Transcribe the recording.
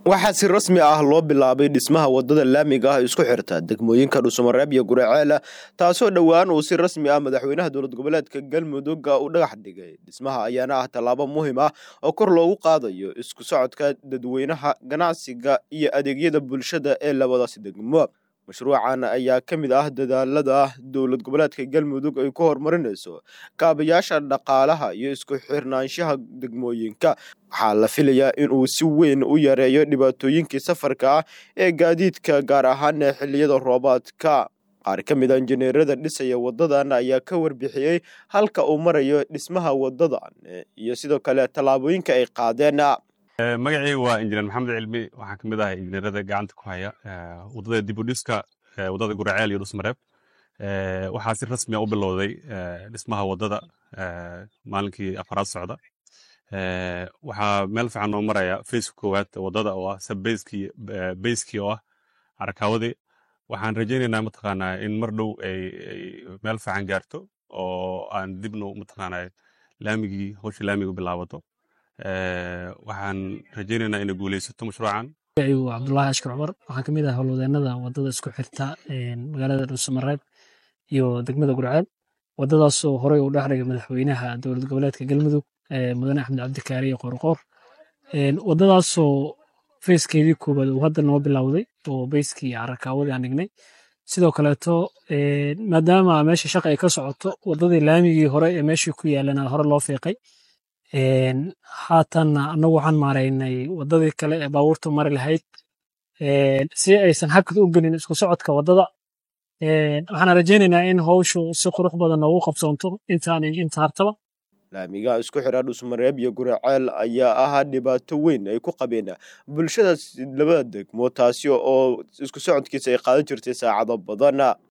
waxaa si rasmi ah loo bilaabay dhismaha wadada laamiga ah isku xirta degmooyinka dhuusamareeb iyo guraceela taasoo dhowaan uu si rasmi ah madaxweynaha dowlad goboleedka galmudugga u dhagax dhigay dhismaha ayaana ah tallaabo muhiim ah oo kor loogu qaadayo isku socodka dadweynaha ganacsiga iyo adeegyada bulshada ee labadaasi degmo mashruucan ayaa ka mid ah dadaalada dowlad goboleedka galmudug ay ku horumarinayso kaabayaasha dhaqaalaha iyo isku xirnaanshaha degmooyinka waxaa la filayaa inuu si weyn u yareeyo dhibaatooyinkii safarka ah ee gaadiidka gaar ahaan xilliyada roobaadka qaar ka mid a injineerada dhisaya wadadan ayaa ka warbixiyey halka uu marayo dhismaha wadadan iyo sidoo kale tallaabooyinka ay qaadeen magacayga waa injineer maxamed cilmi waxaan kamid ahay injineerada gacanta ku haya wadada dibudhiska wadada guraceel iyo dhusmareeb waxaa si rasmia u bilowday dhismaha wadada maalinkii afaraad socda waxaa meel fiican noo maraya faceka koowaad wadada oo ah sabbeyskii beyskii oo ah arakaawadii waxaan rajaynaynaa mataqaanaa in mar dhow ay meel fiican gaarto oo aan dibno mataqaanaa laamigii howsha laamiga bilaabato waxaan rajaynaynaa inay guuleysato mashruucan cabdulahi ashkar cumar waxaan kamid ah howlwadeenada wadada isku xirta magaalada dhuusamareeb iyo degmada gurceel wadadaasoo horey u dhexdhigay madaxweynaha dowlad goboleedka galmudug mudane axmed cabdikaari iyo qorqoor wadadaasoo feyskeedii koowaad uu hadda noo bilowday oo beyskii carakaawadii aan dhignay sidoo kaleeto maadaama meesha shaqa ay ka socoto wadadii laamigii hore ee meeshii ku yaalana hore loo fiiqay haatanna anagu waxaan maaraynay wadadii kale ee baabuurta mari lahayd si aysan hakad u gelin isku socodka wadada waxaan rajaynaynaa in howshu si qurux badan noogu qabsoonto intaan inta hartaba laamiga isku xira dhusmareeb iyo guraceel ayaa ahaa dhibaato weyn ay ku qabeen bulshada labada degmo taasi oo isku socodkiisa ay qaadan jirtay saacado badan